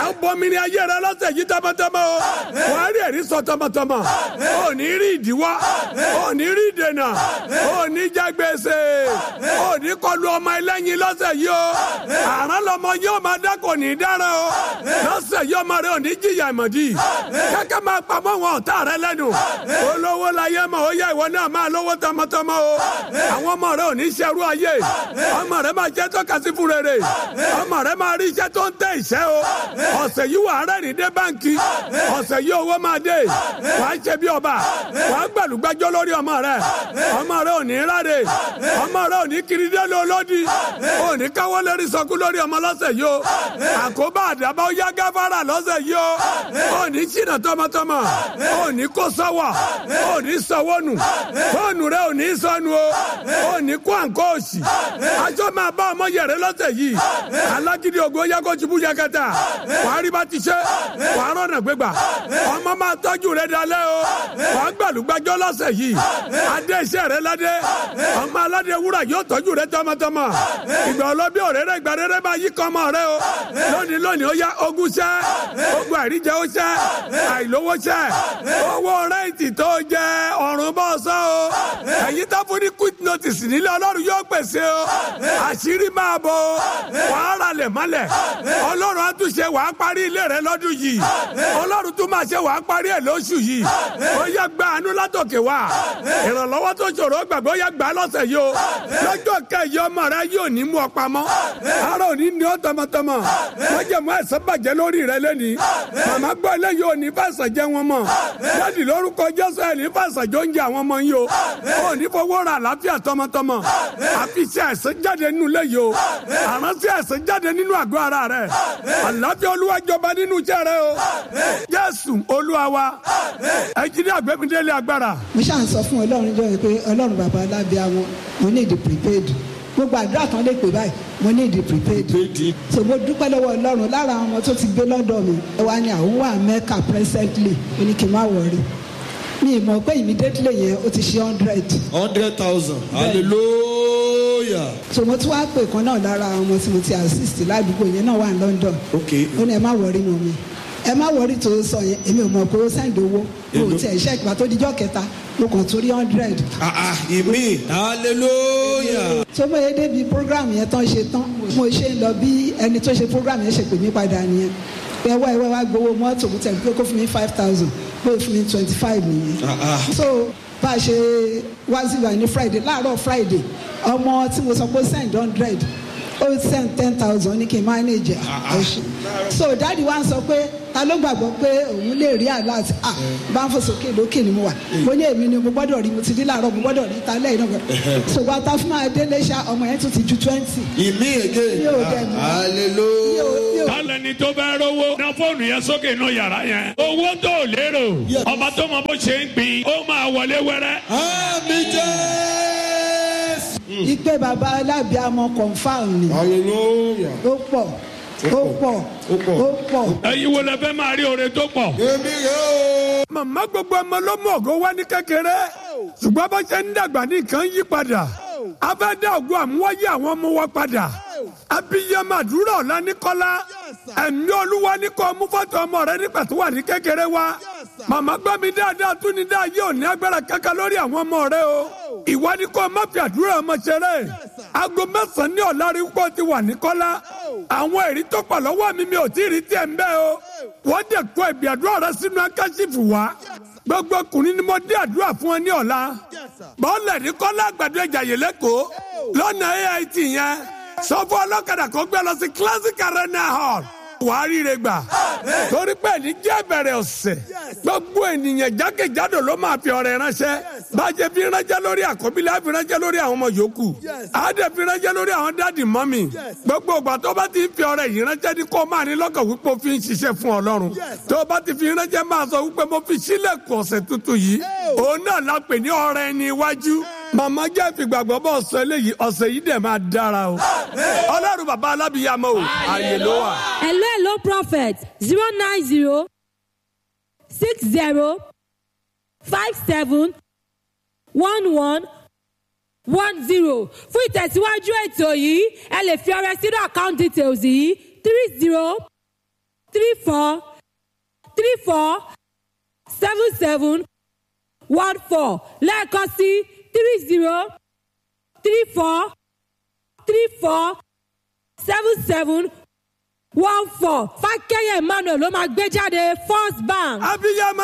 à ń bọmi ní ayé rẹ lọ́sẹ̀ yìí tọmọtọmọ o wà á rí ẹ̀rí sọ tọmọtọmọ ò ní rí ìdíwọ́ ò ní rí ìdènà ò ní jẹ gbèsè ò ní kọlu ọmọ ẹlẹ́yin lọ́sẹ̀ yìí o àrán lọmọ yóò máa dá kò ní dára o lọ́sẹ̀ yìí ọmọ rẹ ò ní jìyà ìmọ̀dí kẹ́kẹ́ máa pamọ́ wọn ọ̀tá rẹ lẹ́nu olówó láyé mọ̀ ó yẹ ìwọ náà máa lówó tọmọtọmọ o àwọn ọmọ rẹ ò ní ṣerú ayé ọmọ rẹ máa jẹ́ tọ́ka sí fún rere ọmọ rẹ máa rí iṣẹ́ tó ń tẹ ìṣẹ́ o ọ̀sẹ̀ yìí wà á rẹ́rìn dé báńkì ọ̀sẹ̀ yìí owó máa dé wàá ṣe bí ọba wàá gbàlúgbàjọ́ lórí ọmọ rẹ ọmọ rẹ ò ní ráre ọmọ rẹ ò ní kiri dé lọ́lọ́dì ò ní káwọ́ lérí sọkú lórí ọmọ lọ́sẹ̀ yìí o àkóbá àdàbà ó yá gáfárà lọ́sẹ̀ yìí o ò ní ṣìnà tọmọtọmọ ò ní kó sọ́wọ́ ò ní sọ́wọ́ nù fóònù rẹ ò ní sọnù o ò ní kó àǹkó òsì aṣọ máa bá ọmọ yẹrẹ lọ́sẹ̀ yìí alágídí ògo yẹ kó ṣubú yakata wàá rí bá ti ṣe wàá rọ̀nà gbégbà ọmọ máa tọ́jú rẹ dalẹ́ o wàá gbàlúgbàjọ́ lọ́sẹ̀ yìí adé iṣẹ́ rẹ ládé ọmọ aládé wúrà yóò tọ́jú rẹ tọmọtọmọ ìgbà ọlọ́bí òréré ìgbà rere máa yí kọ́mọ rẹ o lónìí lónìí ó yá ogún ṣẹ́ ogun àìríjẹ ó ṣẹ́ àìlówó ṣẹ́ owó rẹ́ǹtì tó jẹ ọ̀run bọ́ sọ o ẹ̀yin tó fún ní quick notice nílé ọlọ́run yóò pèsè o àṣírí máa bọ̀ o wàá ralẹ̀ mọ́lẹ̀ ọlọ́run á tún ṣe wàá parí ilé rẹ lọ́dún yìí ọlọ́run tún máa ṣe wàá parí ẹ̀ lóṣù yìí ó yẹ gba àánú látòkè wá ìrànlọ́wọ́ tó ṣòro gbàgbọ́ yẹ gbà lọ́sẹ̀ yìí o lọ́jọ́ kẹyì ọmọ rẹ yóò ní mú ọ pamọ́ ara ò ní ní ọ tọmọtọmọ wọ́n jẹ́ mọ́ ẹ̀sán bàjẹ́ lórí rẹ lẹ́ni màmá gbọ́ eléyìí ò ní fàṣà jẹ́ wọn mọ̀ jáde lórúkọ jésù ẹ̀ ní fàṣà jọ ń jẹ àwọn ọmọ yìí o ò ní fowó ra àlàáfíà tọmọtọmọ àfi ṣe ẹ̀sán jáde nínú léyìí o àrántí ẹ̀sán jáde nínú àgọ́ ara rẹ àlàáfíà olúwa jọba nínú iṣẹ́ rẹ o jésù olúwa wa ẹ jí ní àgbẹ̀mídélé agbára. mo ṣáà ń sọ fún ọlọ́run jọ pé ọlọ́run bàbá alábíà wọn mo ní ìdí prepaid gbogbo àdúrà kan lè pè báyìí mo ní ìdí prepaid so mo dúpẹ́ lọ́wọ́ ọlọ́run lára àwọn ọmọ tó ti gbé lọ́dọ̀ mi ẹ wá ní àwọn wà mẹ́ka presently ó ní kí n má wọrí mi ì mọ̀ pé immediately yẹn ó ti ṣe hundred hundred thousand hallelujah. so mo tún wá pè kan náà lára àwọn ọmọ tí mo ti assist ládùúgbò yẹn náà wà ní London ok ó ní ẹ má wọrí mọ́ mi ẹ má wọrí tó sọ yẹn èmi ò mọ̀ pé ó sẹ́ǹdì owó mo ò tiẹ̀ ṣẹ́ẹ̀kì pàtó díjọ́ kẹta mo kàn torí hundred ah ah ìmí hallelujah. tó bóyá débi program yẹn tán ṣe tán mo ṣe ń lọ bí ẹni tó ṣe program yẹn ṣe pè mí padà nìyẹn pé ẹwà ẹwà wá gbowó mọ́tò mo tẹ̀ pé kó fún mi five thousand pé fún mi twenty five nìyẹn ah ah so bá a ṣe wá sí wa ní friday láàárọ̀ friday ọmọ tí mo sọ pé send hundred ó send ten thousand ní kí n manage ẹ̀ so dáàdi wa ń sọ pé ta ló gbàgbọ́ pé òun lè rí alert ah bá ń fò sókè lókè ni mo wà mo ní èmi ni mo gbọ́dọ̀ rí mo ti rí láàárọ̀ mo gbọ́dọ̀ rí talẹ́ yìí náà gbọ́dọ̀ so gba ta fún máa délé ṣá ọmọ yẹn tún ti ju twenty ìmí again Mi ò dẹ̀ mọ̀. mi ò mi hallelujah. ò tálẹ́ni tó bá rówó na fóònù yẹn sókè inú yàrá yẹn owó tó lérò ọba tó mọ bó ṣe ń gbìn ó máa wọlé wẹ́rẹ́. àmì jésù. ìpè bàbá alábìàmọ confam ni hallelujah. ó pọ̀ ó pọ̀ Ó pọ̀. ó pọ̀. ẹ̀yin wo lẹ fẹ́ máa rí oore tó pọ̀. èmi rè o. màmá gbogbo ọmọ ló mú ògo wá ní kékeré ṣùgbọ́n bó ṣe ń dàgbà ní nǹkan yí padà a fẹ́ dá ògo àmúwáyé àwọn ọmọ wa padà abiyamọ àdúrà ọ̀la ní kọ́lá ẹ̀mí olúwa ní kọ́ mú fọ́tò ọmọ rẹ nígbà tó wà ní kékeré wa màmá gbọ́ mi dáadáa tún ní dáa yóò ní agbára kankan lórí àwọn ọmọ rẹ o ìwọ ni kò má fi àdúrà ọmọ ṣeré aago mẹ́sàn-án ní ọ̀la rí pọ̀ ti wà ní kọ́lá àwọn èrí tó pọ̀ lọ́wọ́ mi mi ò tí ì rí tiẹ̀ ń bẹ́ o wọ́n dẹ̀ kó ẹ̀bì àdúrà rẹ sínú akáṣífù wa gbogbo ọkùnrin ni mo dé àdúrà fún ẹ ní ọ̀la bọ́ọ̀lẹ̀ ní kọ́lá àgbàdo ẹ̀jà yìí lẹ́kọ̀ọ́ lọ́nà AIT yẹn sọ fún ọlọ́kadà kó gbé lọ sí classic arena hall wàá ríire gbà torí pé ní jẹ́ bẹ̀rẹ̀ ọ̀sẹ̀ gbogbo ènìyàn jákèjádò ló máa fi ọrẹ ránṣẹ́ bàjẹ́ fi ránṣẹ́ lórí àkọ́bílẹ̀ á fi ránṣẹ́ lórí àwọn ọmọ yòókù àádẹ́ fi ránṣẹ́ lórí àwọn dáàdì mọ́mì gbogbo ìgbà tó bá ti ń fi ọrẹ yìí ránṣẹ́ ní kó máa ní lọ́kàn wípé o fi ń ṣiṣẹ́ fún ọlọ́run tó bá ti fi ránṣẹ́ máa sọ wípé mo fi sílẹ̀kùn ọ̀sẹ̀ tuntun yìí òun náà la pè ní ọrẹ ẹni iwájú màmá jẹ́ ìfìgbàgbọ́ bọ́ ọ̀sẹ̀ eléyìí ọ̀sẹ̀ yìí dẹ̀ máa dára o ọlọ́run bàbá alábìyàmọ́ o àyè ló wà. hello hello prophet zero nine zero six zero five seven one one one zero fún ìtẹ̀síwájú ètò yìí ẹ lè fi ọrẹ sínú account details yìí three zero three four three four seven seven one four lẹ́ẹ̀kan sí three zero three four three four seven seven one four fákẹ́yẹ̀ emmanuel ló máa gbé jáde first bank. abiyamọ